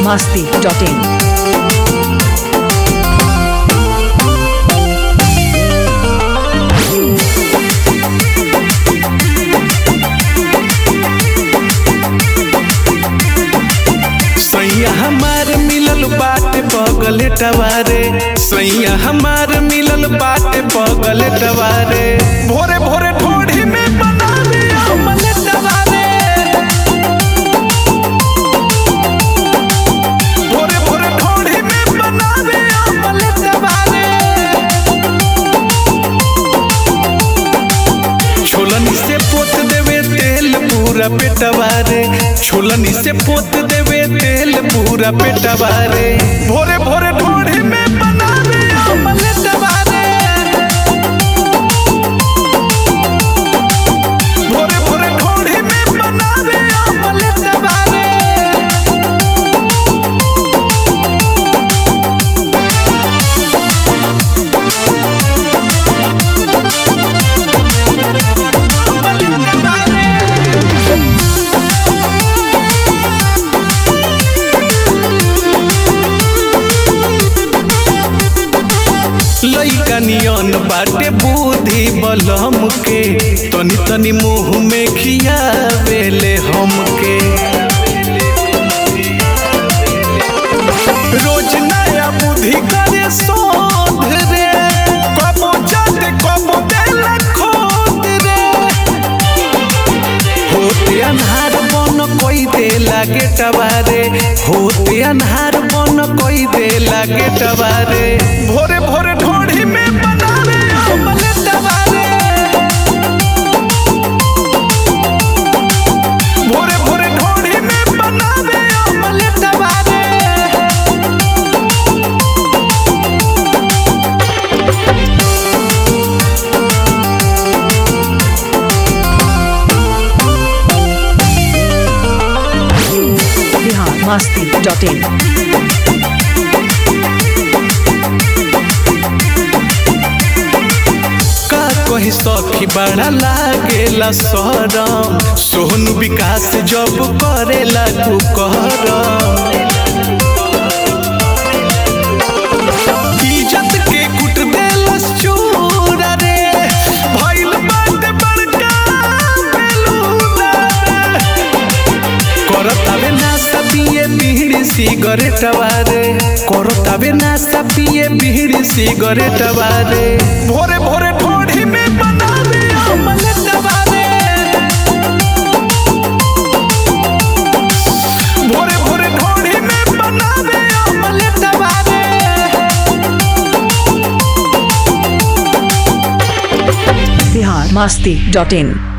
masti.in. सैया हमार मिलल बाटे पगल टवारे सैया हमार मिलल बाटे पगल टवारे भोरे भोरे ढोढ़ी में बनावे अमल टवारे भोरे भोरे ढोढ़ी में बनावे अमल टवारे छोलनी से पोत देवे तेल पूरा पेटवा रे छोलनी से पोत देवे तेल पूरा पेटवा रे भोरे भोरे ढोढ़ी में बनावे अमलेटवा रे भोरे भोरे ढोढ़ी में बनावे अमलेटवा रे लइका नियन बाटे बुद्धि बलम के तनी तनी मुंह में खियावेले हमके रोज नया बुद्धि करे शोध रे कबो जाते कबो देला खोद रे होते अन्हार बन कोई दे लागे टबारे होते अन्हार बन कोई दे लागे टबारे भोरे भोरे ढोढ़ी में बनावे अमले टबारे भोरे भोरे ढोढ़ी में बनावे अमले टबारे Bihar masti.in. का कही सखी बड़ा लागेला सरम सोहन विकास जब करेला तू करम इज्जत के कुट देलस चूर रे भइल बाटे बड़का बेलूना रे करतावे नाश्ता पिए बीड़ी सिगरेट वारे करतावे नाश्ता पिए बीड़ी सिगरेट वारे भोरे भोरे ढोढ़ी में बनावे अमलेट वारे भोरे भोरे ढोढ़ी में बनावे अमलेट वारे Bihar masti.in.